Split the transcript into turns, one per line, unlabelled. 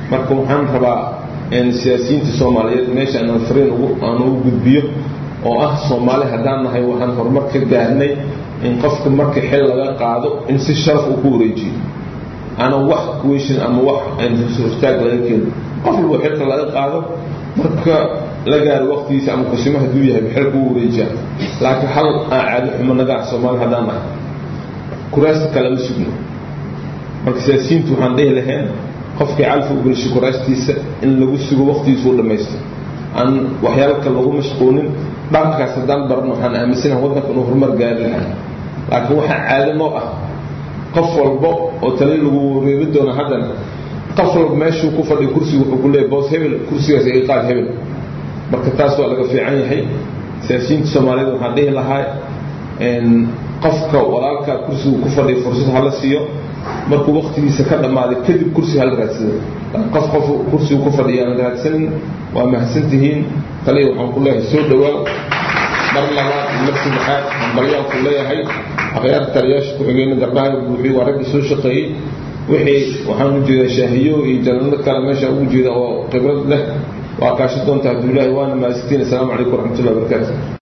marka waxaan rabaa siyaasiyiinta soomaaliyeed meesha aanan fariin aan ugu gudbiyo oo ah soomaali haddaan nahay waxaan horumar ka gaarnay in qofka marka xil laga qaado in si sharaf uu ku wareejiyo aanan wax kuweyshin ama wax hortaag laga keeno qof walba xilka laga qaado marka la gaaro waqtigiisa ama kusimo hadduu yahay xilka u wareejiya laakiin hal aan caado xumo naga ah soomaali haddaan nahay kuraasta kale ma sugno marka siyaasiyiintu waxaan dhihi lahayn qofkii calfa u gelishay kuraastiisa in lagu sugo waqtigiisa u dhammaysto aan waxyaalo kale lagu mashquulin dhaqankaas haddaan baran waxaan aaminsanaha waddanka inuu horumar gaari lahay laakiin waxaa caado noo ah qof walbo oo tali lagu reebi doono haddana qof walba meeshuu ku fadhiya kursiga wuxuu ku leeyahy boos hebel kursigaas iga qaad hebel marka taas waa laga fiican yahay siyaasiyiinta soomaaliyeed waxaan dhihi lahaa qofka walaalkaa kursigu ku fadhiya fursad hala siiyo markuu waqtigiisa ka dhammaaday kadib kursi hala raadsado qof qof kursigu ku fadhiya aan raadsanin waa mahadsantihiin taliya waxaan ku leeyahay soo dhowaa mar labaad mar saddexaad hambalyaan ku leeyahay akhyaarta taliyaasha ku-xigeyna gardhaha buuxiy waa raggii soo shaqeeyey wixii waxaan u jeedaa shaahiyo iyo janano kale meesha ugu jeeda oo khibrad leh waa kaasho doonta hadduu ilaahay waana mahadsantiin assalaamu calaykum waraxmatullahi wabarakaatu